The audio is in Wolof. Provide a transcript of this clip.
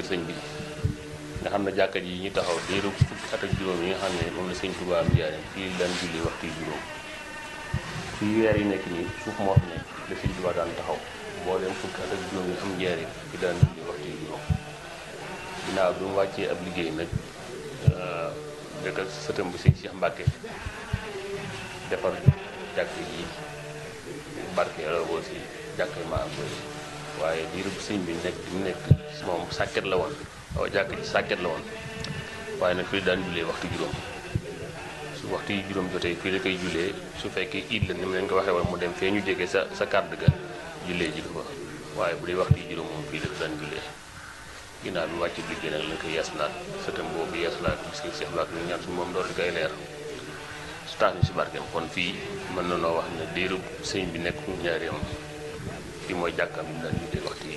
sëñ bi nga xam ne jàkka ji ñu taxaw diiru fukki at ak juróom yi nga xam ne moom la sëñ Tuubaa am njaareem fii daan julli waxtu yu juróom fii weer yi nekk nii suuf moo fi nekk la sëñ Tuubaa daan taxaw boo dem fukki at ak juróom yi am njaareem fi daan julli waxtu yu juróom ginnaaw bi mu wàccee ab liggéey nag dëkk ak sëtam bi sëñ Cheikh Mbacke defar jàkk yi barke lool si jàkk ma am waaye diiru sëñ bi nekk bi mu nekk moom sàkket la woon waaw jàkk ji sàkket la woon waaye nag fii daan jullee waxtu juróom su waxtu yi juróom jotee fii la koy jullee su fekkee iid la ni mu leen ko waxee woon mu dem fee ñu jege sa sa kàdd ga jullee ji ko fa waaye bu dee waxtu yi juróom moom fii la ko daan jullee ginnaaw bi wàcc liggéey nag lañ koy yeesalaat sëtam boobu yeesalaat bis ki Cheikh Mbacke ñaan suñu moom doon di koy leer su tax ñu si barkeem kon fii mën na noo wax ne diiru sëñ bi nekk njaareem fii mooy jàkkaam bi mu daan jullee waxtu yi